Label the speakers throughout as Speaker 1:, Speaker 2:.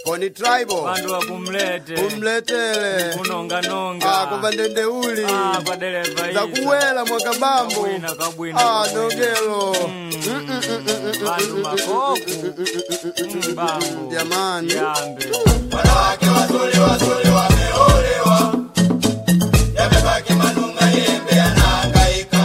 Speaker 1: koni tribal
Speaker 2: vandu wakumlete
Speaker 1: umletele
Speaker 2: kunonganonga
Speaker 1: Ah, kuva ndendeuli
Speaker 2: Ah, kwa dereva
Speaker 1: za
Speaker 2: hizo.
Speaker 1: kuwela mwakabambo
Speaker 2: Kabwina, kabwina,
Speaker 1: Ah,
Speaker 2: kabwina.
Speaker 1: dogelo
Speaker 2: vandu makoku Mm, bambo
Speaker 1: jamani
Speaker 2: yambe
Speaker 3: wanawake wazuri wazuri wameolewa, yamebaki manunga yembe yanahangaika.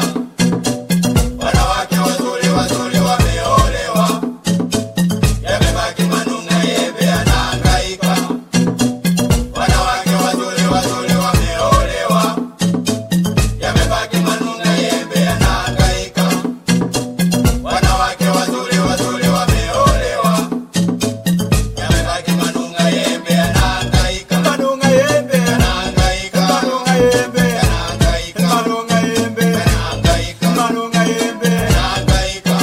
Speaker 3: Wanawake wazuri wazuri wameolewa, yamebaki manunga yembe yanahangaika. Wanawake wazuri wazuri wameolewa, yamebaki manunga yembe yanahangaika. Wanawake wazuri wazuri wameolewa yamebaki manunga yembe yanahangaika manunga yembe yanahangaika manunga yembe yanahangaika manunga yembe yanahangaika manunga yembe yanahangaika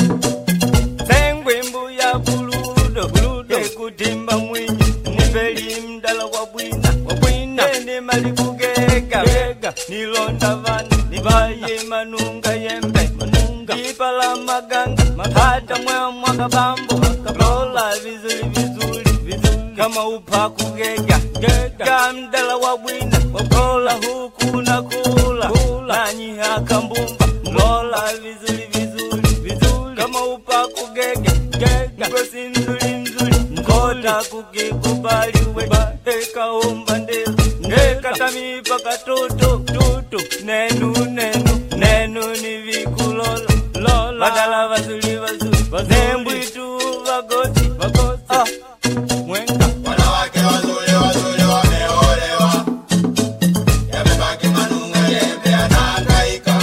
Speaker 2: sengwe mbuya buludo buludo ekutimba mwinyi nipeli mdala wa bwina wa bwina ene mali kugega gega nilonda vana nivaye manunga yembe manunga ipala maganga mapata mwa mwaka bambo lola vizuri vizuri vizuri kama upa kugega gega mdala wa bwina wakola huku na kula nanyi akambumba lola vizuri vizuri vizuri kama upa kugege gega ngosi nzuri nzuri nkota kukikubaliwe ekaomba ndelo nekatamipa katoto tutu nenu nenu nenu ni vikulola lola badala vazuri vazuri nembwitu vagosi vagosi ah, mwenga
Speaker 3: wanawake wazuri wazuri wameolewa yamebaki manunga yembe yanahangaika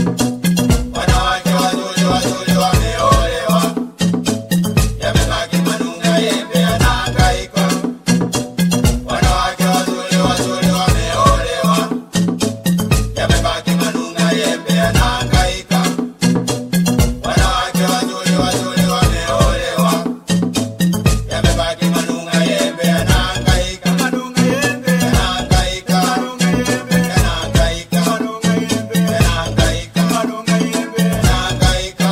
Speaker 3: wanawake wazuri wazuri wameolewa yamebaki manunga yembe yanahangaika wanawake wazuri wazuri wameolewa yamebaki manunga yembe yanahangaika wanawake wazuri wazuri wameolewa yamebaki manunga yembe yanahangaika manunga yembe yanahangaika manunga yembe yanahangaika manunga yembe yanahangaika manunga yembe yanahangaika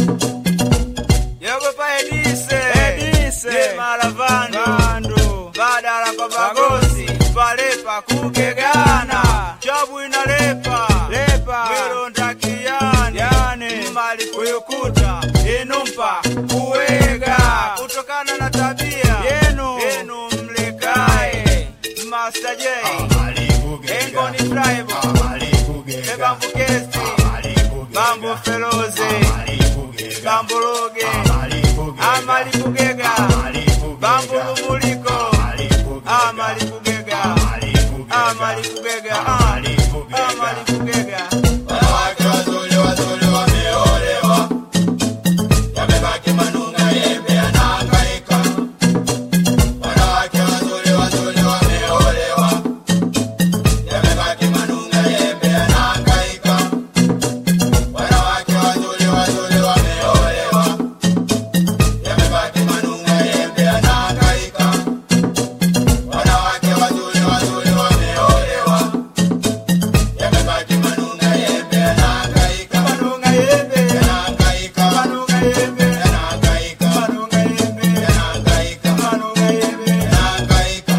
Speaker 4: yogopa edise edise maravandu vandu badala kwa bagosi palepa kugegana chabwina lepa lepa mwilonda kiyani yani mali kuyukuta inumpa kuwega kutokana na tabia yenu yenu mlekae Master J Engoni Tribal Ebambu Kesti Bambu Feloze Bambu Loge Amali Kugega Bambu Lumuliko Amali Kugega Amali Kugega Amali Kugega
Speaker 3: wanawake wazuri wazuri wameolewa yamebaki manunga yembe yanahangaika wanawake wazuri wazuri wameolewa yamebaki manunga yembe yanahangaika wanawake wazuri wazuri wameolewa yamebaki manunga yembe yanahangaika wanawake wazuri wazuri wameolewa yamebaki manunga yembe yanahangaika manunga yembe yanahangaika manunga yembe yanahangaika manunga yembe yanahangaika manunga yembe yanahangaika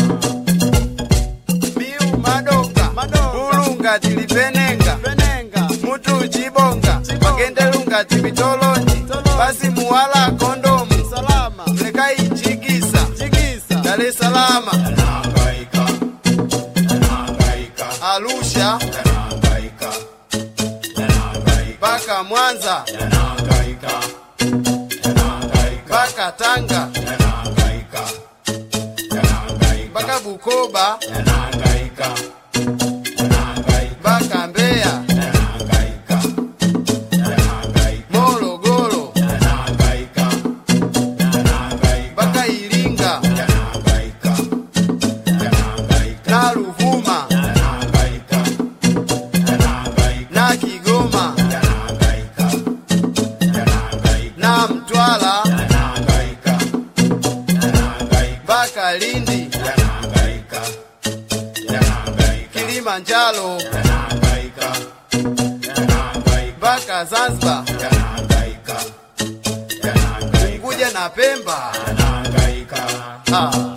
Speaker 1: biu madonga bulunga tilipenenga mutu chibonga magendelunga tipitolonji basi muwala kondomu mlekai chigisa dar es salama
Speaker 3: yanahangaika yanahangaika
Speaker 1: arusha
Speaker 3: yanahangaika yanahangaika
Speaker 1: mpaka mwanza
Speaker 3: yanahangaika yanahangaika
Speaker 1: mpaka tanga
Speaker 3: yanahangaika yanahangaika
Speaker 1: mpaka bukoba
Speaker 3: yanahangaika yanahangaika
Speaker 1: mpaka mbeya
Speaker 3: yanahangaika yanahangaika
Speaker 1: morogoro
Speaker 3: yanahangaika yanahangaika
Speaker 1: mpaka iringa
Speaker 3: yanahangaika yanahangaika
Speaker 1: na ruvuma
Speaker 3: yanahangaika yanahangaika
Speaker 1: na kigoma
Speaker 3: yanahangaika yanahangaika
Speaker 1: na mtwara
Speaker 3: yanahangaika yanahangaika
Speaker 1: mpaka lindi
Speaker 3: yanahangaika yanahangaika
Speaker 1: kilimanjaro
Speaker 3: yanahangaika yanahangaika
Speaker 1: mpaka zanzibar
Speaker 3: yanahangaika yanahangaika
Speaker 1: kuja na pemba
Speaker 3: yanahangaika
Speaker 1: Ah.